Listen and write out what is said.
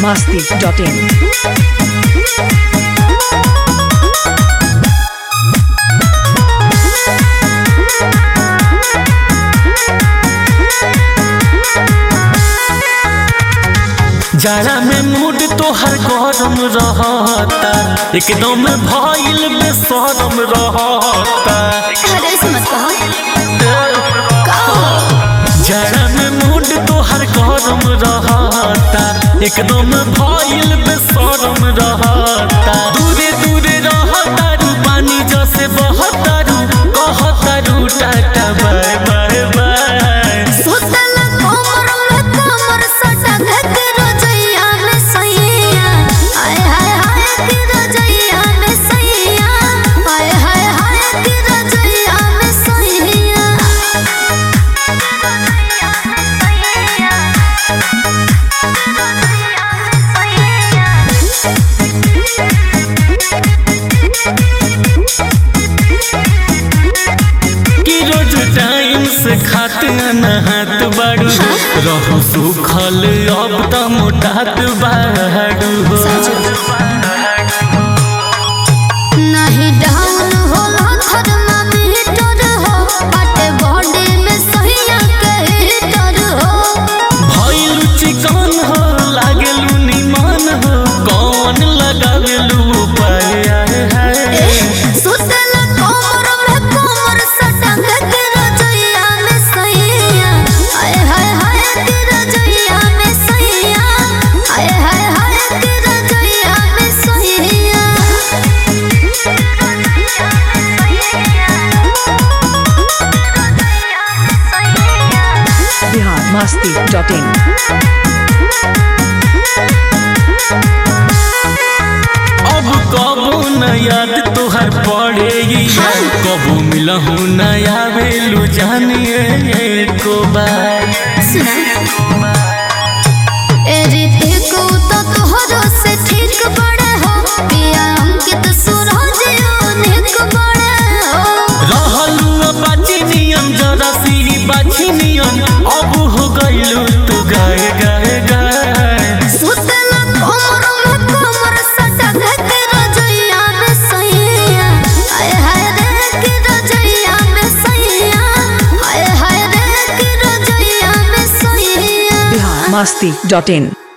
masti.in. जाड़ा में mood तोहर गरम रहता एकदम भइल बेसरम रहता अरे ऐसे मत कहो जाड़ा में मूड तोहर गरम रहता एकदम भइल बेसरम रहता दूरे दूरे रहता रू पानी जैसे बहता रू कहता रू टाटा बाय बाय बाय सुतल कोमर में कोमर सटा धक रोजैया में सैया हाय हाय हाय कि रोजैया में सैया हाय हाय हाय कि रोजैया में सैया कि रोज टाइम से खाते नहात बाड़ू रहू सुखल अब त मोटात बाड़ू नहीं डाउन होला थर्मामीटर हो बाटे बॉडी में सैया के हीटर हो भइलु चिकन हो लागेलु निमन हो कौन लगावेलु उपाय आए हाय सुतल कोमर में कोमर सटा धक रोजैया में सैया हाय हाय हाय कि रोजैया में सैया हाय हाय हाय कि रोजैया में सैया Bihar masti.in. अब कबो न याद तोहर पड़ेगी कबो मिलहु न आवेलु जानिए को बार सुना ए रीते को तो तोहरो से ठीक बड़े हो पिया अंकित सूरज अनेक बड़े हो रहलु बाची नियम जरा सी बाची नियम अब हो गइलु तू गाय गाय गाय सुतल कोमर में कोमर सटा धक रोजैया में सैया हाय हाय रे कि रोजैया में सैया हाय हाय रे कि रोजैया में सैया Bihar masti.in.